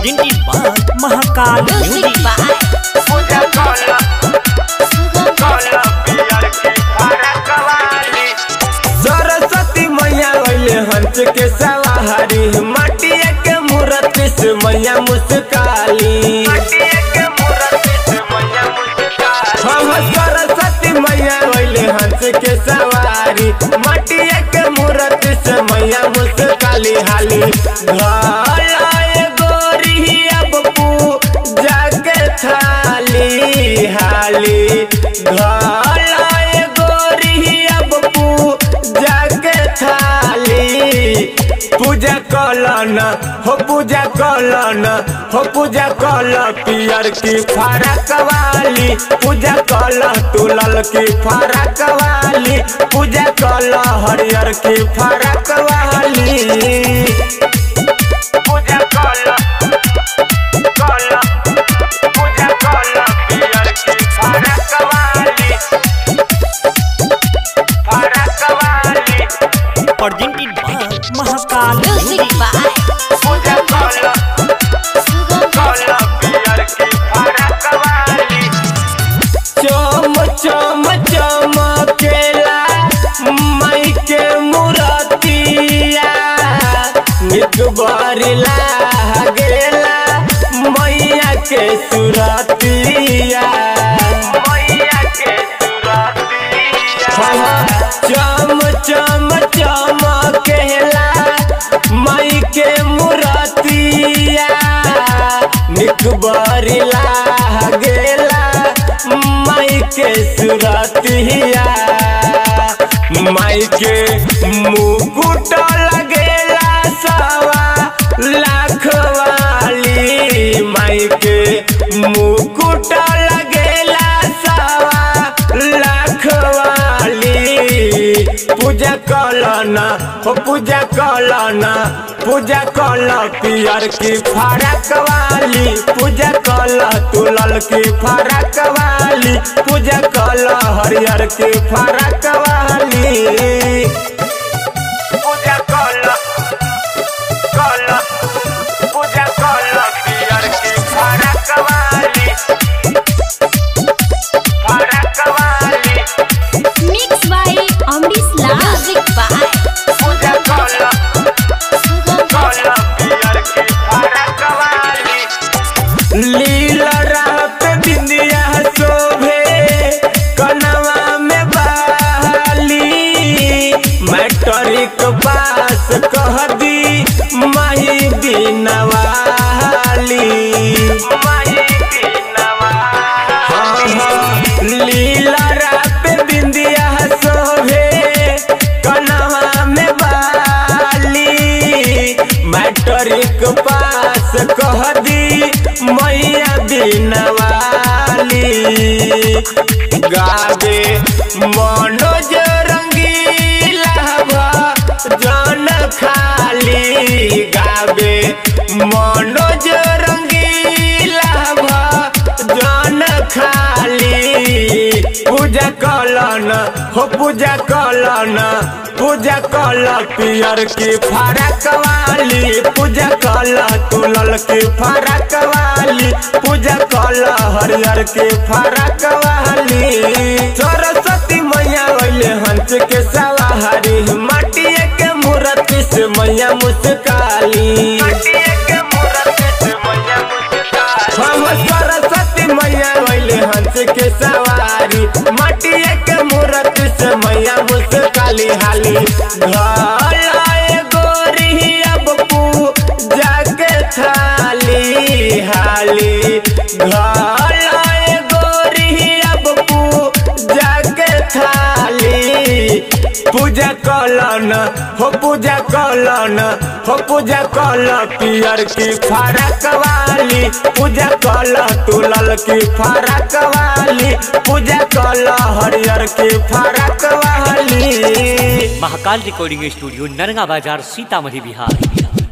presented by Mahakal Music Music. by पूजा कला कला पियर की फरक वाली सरस्वती मैया अइले हंस के सवारी माटिया के मूर्त से मैया मुस्काली हम सरस्वती मैया अइले हंस के सवारी माटिया के मूर्त से मैया मुस्काली हाली घर आए गोरी अब पूजा के थाली हाली घर आए गोरी अब पूजा के थाली पूजा कलन हो पूजा कलन हो पूजा कल पियर की फरक वाली पूजा कल तुलल की फरक वाली पूजा कल हरियर की फरक वाली पूजा कल कल पूजा कल पियर की फरक वाली फरक वाली Presented by Mahakal Music Music. by पूजा कल कल पियर की फरक वाली चम चम चमकेला मई के मुरतिया निक बरिला गेला मैया के सुरतिया मैया के सुरतिया चम चम चमकेला मई के मुरतिया निक बरिला गेला माई के सुरतिया माई के मुकुट लगेला सवा लाख वाली माई के मुकुट लगेला सवा लाख वाली पूजा कलन हो पूजा कलन पूजा कल पियर की फरक वाली पूजा कल तुलल की फरक वाली पूजा कल हरियर की फरक वाली पूजा कल कल पूजा कल पियर की फरक वाली फरक वाली Mixed by Amrish Lal Music by पूजा कल कल पियर की फरक वाली लीला पे बिंदिया शोभे कनवा में बाली मैट्रिक पास कह दी माही दिनवाली माही दिनवाली लीला पे बिंदिया शोभे कनवा में बाली मैट्रिक पास कह दी मैया दिनवाली गावे मनोज रंगीला जन खाली गावे मनोज रंगीला जन खाली पूजा कलन हो पूजा कलन पूजा कल पियर की फरक वाली पूजा कल तुलल की फरक वाली पूजा कल हरियर की फरक वाली सरस्वती मैया अइले हंस के सवारी माटिए के मूर्ति से मैया मुस्काली हम सरस्वती मैया अइले हंस के सवारी माटिए के मूर्ति से मैया मुस्काली हाली घर आए गोरी अब पूजा के थाली हाली घर आए गोरी अब पूजा के थाली पूजा कलन हो पूजा कलन हो पूजा कल पियर की फरक वाली पूजा कल तुलल की फरक वाली पूजा कल हरियर की फरक वाली महाकाल रिकॉर्डिंग स्टूडियो नरगा बाजार सीतामढ़ी बिहार